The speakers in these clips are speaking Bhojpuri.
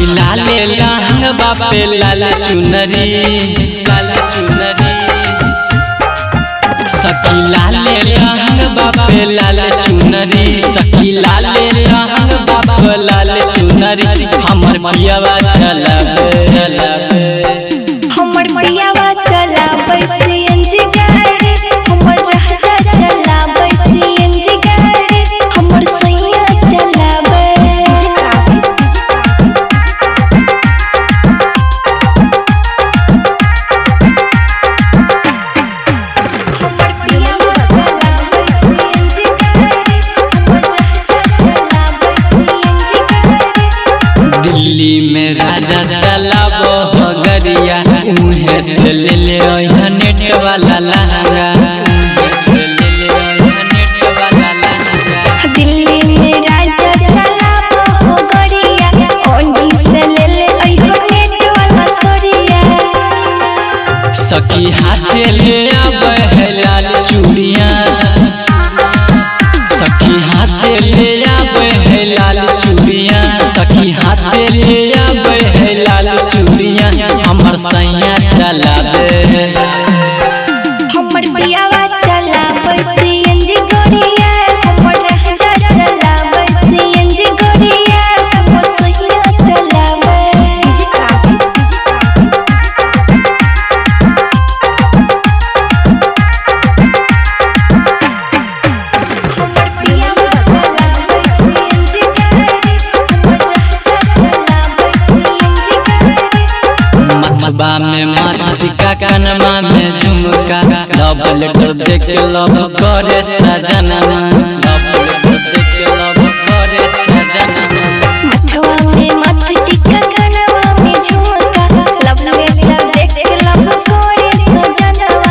लाले लहंग बापे लाल चुनरी लाल चुनरी सखी लाले लहंग बापे लाल चुनरी सखी लाले लहंग बाप लाल चुनरी हमर पियावा चलावे चलावे हमर पियावा चला सीएनजी गाड़ी हमर राजा चला सीएनजी गाड़ी हमर सैया चलावे हमर पियावा चला सीएनजी गाड़ी हमर राजा चला सीएनजी गाड़ी दिल्ली में राजा चलाबो हगरिया उहे से ले ले ओइहा नेट वाला लहंगा उहे से ले ले ओइहा नेट वाला लहंगा दिल्ली में राजा चला हो गरिया ओनी से ले ले अइहो नेट वाला सोरिया सखी हाथे ले आवे है लाल चूड़ियां सखी हाथे ले आवे है लाल चूड़ियां सखी हाथे ले आवे है लाल चूड़ियां हमर सैया चलावे हमर पियावा चला सीएनजी गरिया हमर राजा चला सीएनजी गरिया हमर सैया चलावे हमर पियावा चला सीएनजी गाड़ी हमर राजा चला सीएनजी गाड़ी मतबा में मातिका कनमा में झुमका लव लेटर देख के लव करे सजनमा लव लेटर देख के लव करे सजनमा मथवा में मथ टिका कनवा में झुमका लब लेटर देख लब कोरे सजनवा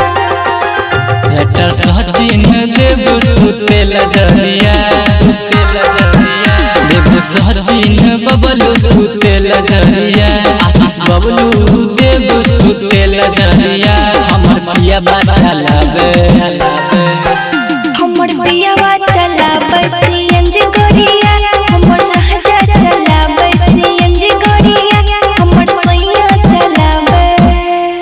लेटर सचिन देव सुते लजरिया सुते लजरिया देव सचिन बबलू सुते लजरिया आशीष बबलू देव सुते लजरिया हमर पिया बाचा लावे हमर पियावा चला